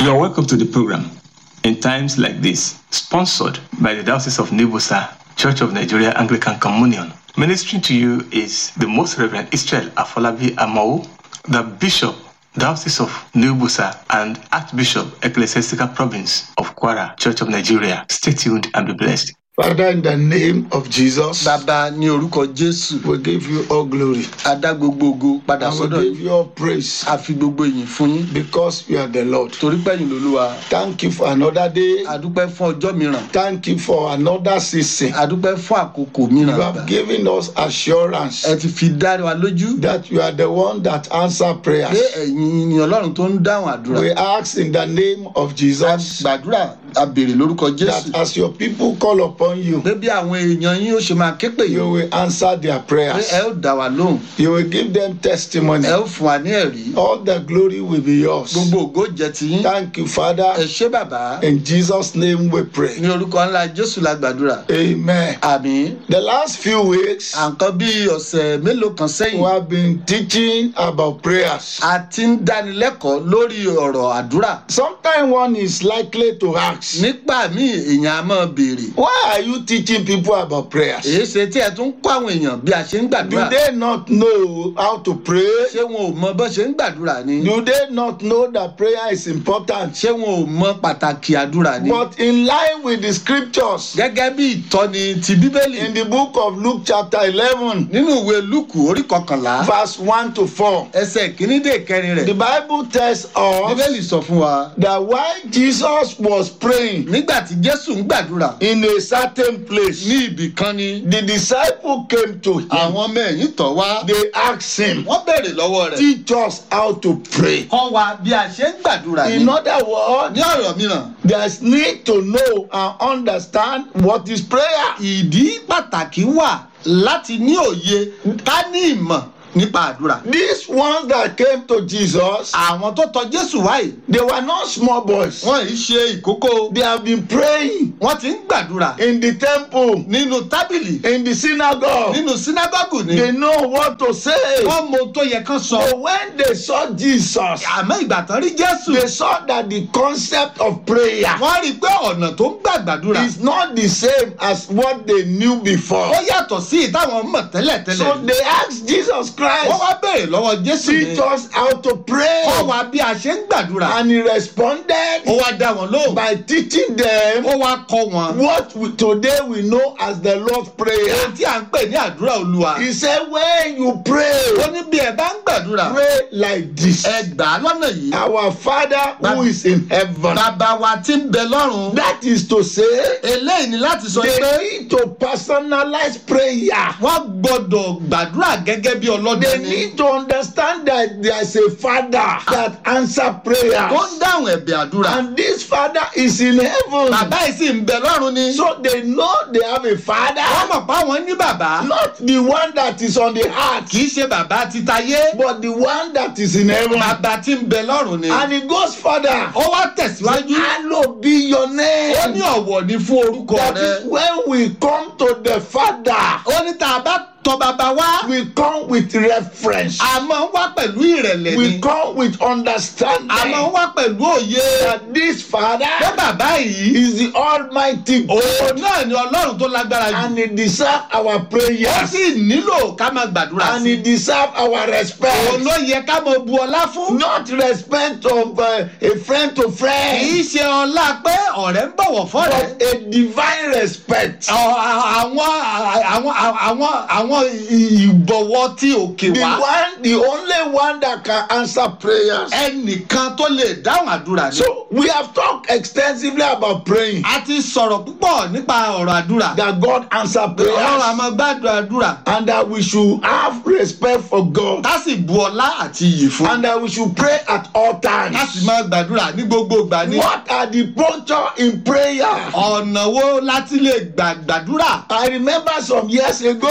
You're welcome to the program in times like this, sponsored by the Diocese of Nibusa, Church of Nigeria Anglican Communion. Ministering to you is the Most Reverend Israel Afolabi Amau, the Bishop, Diocese of Nibusa, and Archbishop, Ecclesiastical Province of Kwara, Church of Nigeria. Stay tuned and be blessed. Father, in the name of Jesus, bàbá ní orúkọ jésù we give you all glory a dá gbogbo ògo padà and we sọ́dọ̀ give yìí you all praise a fi gbogbo ìyìn fún yín because you are the Lord. torí pẹ́yìn lolúwa Thank you for another day. a dúpẹ́ fún ọjọ́ mìíràn Thank you for another season. a dúpẹ́ fún àkókò You mìíràn have given us assurance ẹ ti fi dá wa lójú that you are the one that answer pé prayers. ẹ̀yin ni ọlọ́run tó ń dáhùn àdúrà We ask in the name of a Jesus gbàdúrà a béèrè lórúkọ that jésù as your people call upon you, pé bí àwọn èèyàn yín ó ṣe máa ké pè you yín will answer their pé prayers. ẹ ó dá wa lóhùn You will give them testimony. ẹ ó fún wa ní ẹ̀rí All the glory will be yours. gbogbo ògo jẹ́ ti yín Thank you, ẹ Father. ṣé bàbá In Jesus' name we pray. ní orúkọ ńlá jésù la gbàdúrà Amen. àmín The last few weeks, à ń kọ́ bí ọ̀sẹ̀ mélòó kan sẹ́yìn we have been teaching about prayers. a ti ń dánilẹ́kọ̀ọ́ lórí ọ̀rọ̀ àdúrà Sometimes one is likely to ask, nígbà míì èèyàn á máa béèrè Why are you teaching people about prayers? èyí ṣe tí ẹ tún kọ́ àwọn èèyàn bí a ṣe ń Do gbàdúrà they not know how to pray? ṣé wọn ò mọ bó ṣe ń gbàdúrà ni Do they not know that prayer is important? ṣé wọn ò mọ pàtàkì àdúrà ni But in line with the scriptures, gẹ́gẹ́ bí ìtọ́ni ti bíbélì in the book of Luke, chapter 11, nínú ìwé lúùkù orí kọkànlá verse 1 to 4, ẹsẹ̀ kìíní dé kẹrin the rẹ̀ Bible tells us bíbélì sọ fún wa that while Jesus was praying nígbà tí jésù ń gbàdúrà in a certain place, ní ibì kan ni the disciple came to him. àwọn ọmọ ẹ̀yìn tọ̀ wá They asked him, wọ́n béèrè lọ́wọ́ rẹ̀ Teach us how to pray. kọ́ wa bí a ṣe ń gbàdúrà ni In other words, ní ọ̀rọ̀ mìíràn there's need to know and understand what is prayer. ìdí pàtàkì wà láti ní òye ká ní ìmọ̀ nípa àdúrà. These ones that came to Jesus, àwọn tó tọ jésù wáyé they were not small boys. wọn yìí ṣe ìkókó They have been praying wọn ti ń gbàdúrà in the temple, nínú tábìlì in the synagogue. nínú sínágọ́gù ni They know what to say. wọ́n mọ ohun tó yẹ kán sọ. But when they saw Jesus, àmọ́ ìgbà tán rí jésù they saw that the concept of prayer wọ́n rí i pé ọ̀nà tó ń gbà gbàdúrà is not the same as what they knew before. ó yàtọ̀ sí ìtàwọn mọ̀ So tẹ́lẹ̀tẹ́lẹ̀. they asked Jesus wọ́n Christ, wá béèrè lọ́wọ́ jésù ni teach us how to pray. kọ́ wa bí a ṣe ń gbàdúrà. And he responded ó wá dá wọn lóhùn by teaching them ó wá kọ́ wọn. what we, today we know as the Lord's Prayer. ohun tí à ń pè ní àdúrà olúwa. He said, when you pray, ó ní bí ẹ bá ń gbàdúrà pray like this. ẹ gbà á lọ́nà yìí. Our Father who is in heaven. bàbá wa tí ń bẹ lọ́run. That is to say, eléyìí ni láti sọ they pé need to personalize prayer. wọ́n gbọ́dọ̀ gbàdúrà gẹ́gẹ́ bí They ọlọ́dẹ ni. need to understand that there is a Father that answer tó ń prayers. dáhùn ẹ̀bẹ̀ àdúrà. And this Father is in heaven. bàbá yìí sì ń bẹ lọ́run ni. So they know they have a wọ́n Father, mọ̀ pé àwọn ní bàbá. not the one that is on the earth, kì í ṣe bàbá titayé. but the one that is in heaven. bàbá tí ń bẹ lọ́run ni. And it goes further. ó wá tẹ̀síwájú. Hallowed be your ó ní name. ọ̀wọ̀ ni fún orúkọ That rẹ. is when we come to the Father, ó ní tá a bá tọ bàbá wá. we come with reference. a máa ń wá pẹ̀lú ìrẹ̀lẹ̀ We ni. come with a máa ń understanding wá pẹ̀lú òye. that this pé Father bàbá yìí. is the Almighty òun God náà ni ọlọ́run tó lágbára jù. and He deserves our ó prayers sì nílò ká máa gbàdúrà and sí. He deserves our òun respect. ló yẹ ká máa bu ọlá fún. Not respect of uh, a friend to kì í friend, ṣe ọlá pé ọ̀rẹ́ ń bọ̀wọ̀ fọ́rẹ̀. but a divine respect. Ọ̀- àwọn àwọn àwọn àwọn ìbọ̀wọ̀ tí òkè The wá. one, the only one that can answer prayers. ẹnìkan tó lè dáhùn àdúrà ni. So we have talked extensively about praying. a ti sọ̀rọ̀ púpọ̀ nípa ọ̀rọ̀ àdúrà. That God answer ọlọ́run a prayers máa gbàdúrà àdúrà. and that we should have respect for God ká sì bu ọlá àti iyì fún. and that we should pray at all ká sì times. máa gbàdúrà ní gbogbo ìgbà ní. What are the posture in prayer? ọ̀nà wo láti lè gbà gbàdúrà. I remember some years ago bàbá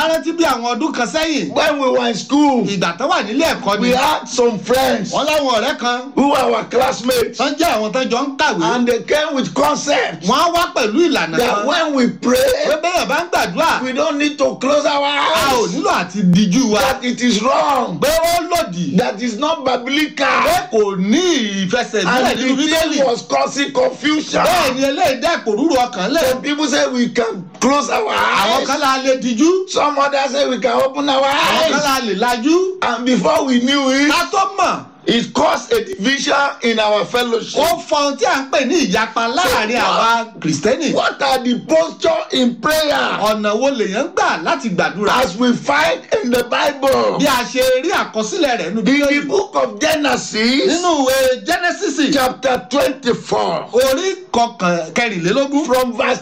rántí bí àwọn ọdún kan sẹ́yìn when we were in school, ìgbà tó wà nílé ẹ̀kọ́ ni we had some friends wọ́n láwọn ọ̀rẹ́ kan who were our classmates, tán jẹ́ àwọn tán jọ ń kàwé and they came with concept wọ́n á wá pẹ̀lú ìlànà that kan when we pé pray, bẹ́ẹ̀ bá ń gbàdúrà we don't need to close our a ò eyes. nílò àti díjú wa That it is wrong. pé ó lòdì That is not pé biblical. kò ní ìfẹsẹ̀múlẹ̀ And nínú the bíbélì thing was causing confusion. bẹ́ẹ̀ ni eléyìí dẹ́ ìpòrúurú ọkàn lẹ̀ Some people say we can close our àwọn kan eyes. la lè díjú Some others say we can open our àwọn kan eyes. la lè lajú And before we knew it, ká tó mọ̀ it caused a division in our fellowship. ó fọ ohun tí à ń pè ní ìyapa láàrin àwa kìrìsìtẹ́nì What are the posture in prayer ọ̀nà wo lèèyàn ń gbà láti gbàdúrà as we find in the Bible? bí a ṣe rí àkọsílẹ̀ rẹ̀ nínú In the bíbélì book of Genesis, nínú ìwé genesis chapter 24, orí kọkàn kẹrìnlélógún from verse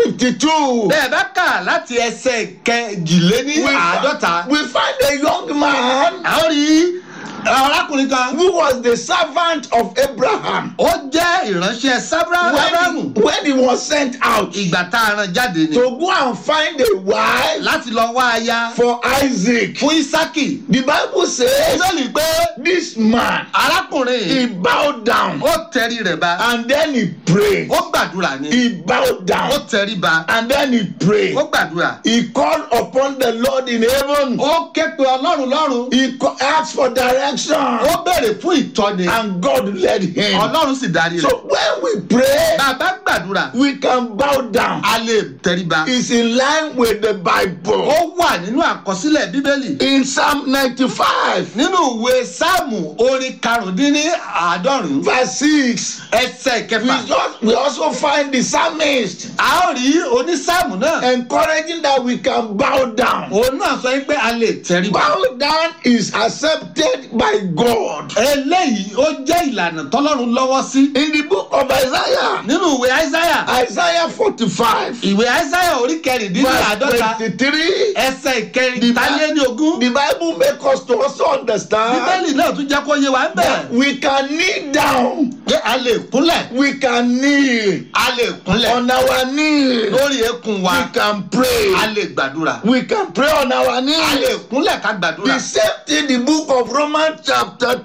52, bẹ́ẹ̀ bá kà láti ẹsẹ̀ kẹjìléní we, àádọ́ta we find a young man a ó rí arákùnrin kan who was the servant of Abraham ó jẹ́ ìránṣẹ́ sábúrà ábúráhámù when, when he was sent out ìgbà tá a rán jáde ni to go and find a wife láti lọ wá aya for Isaac. fún isaki The Bible says bíbélì pé this man arákùnrin he bowed down ó tẹrí rẹ̀ ba and then he prayed. ó gbàdúrà ni He bowed ó down tẹrí ba and then he prayed. ó gbàdúrà He called upon the Lord in heaven. ó ké pe ọlọ́run lọ́run He co- asked for direction ó béèrè fún ìtọ́ni and God led him. ọlọ́run sì darí So rẹ̀ when we pray, bàbá gbàdúrà we can bow down. a lè tẹrí ba It's in line with the ó Bible. wà nínú àkọsílẹ̀ bíbélì In Psalm 95, nínú ìwé sáàmù orin karùndínní àádọ́rùn verse 6, ẹsẹ̀ we, kẹfà just, we also find the psalmist a ó rí onísáàmù náà encouraging that we can bow down. òun náà sọ pé a lè tẹrí ba Bow down is accepted by God. eléyìí ó jẹ́ ìlànà tọ́lọ́run lọ́wọ́ sí In the book of Isaiah, nínú ìwé àìsáyà Isaiah 45, ìwé àìsáyà orí kẹrìndínlní verse àádọ́ta 23, ẹsẹ̀ ìkẹrìntàléní ogún the Bible makes us to also understand bíbélì náà tún jẹ́ kó yé wa ń bẹ̀ that we can kneel down. pé a lè kúnlẹ̀ We can kneel a lè kúnlẹ̀ on our knees. lórí eékún wa We can pray. a lè gbàdúrà We can pray on our a lè knees. kúnlẹ̀ ká gbàdúrà. The same thing, the book of Romans, chapter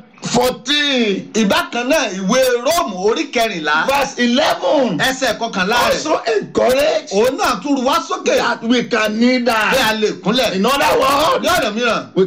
14, ìbákan náà ìwé róòmù orí kẹrìnlá verse 11, ẹsẹ̀ kọkànlá rẹ̀ also encourage òun náà tún ru wá sókè that we can kneel pé a down. lè kúnlẹ̀ In other words, ní ọ̀nà mìíràn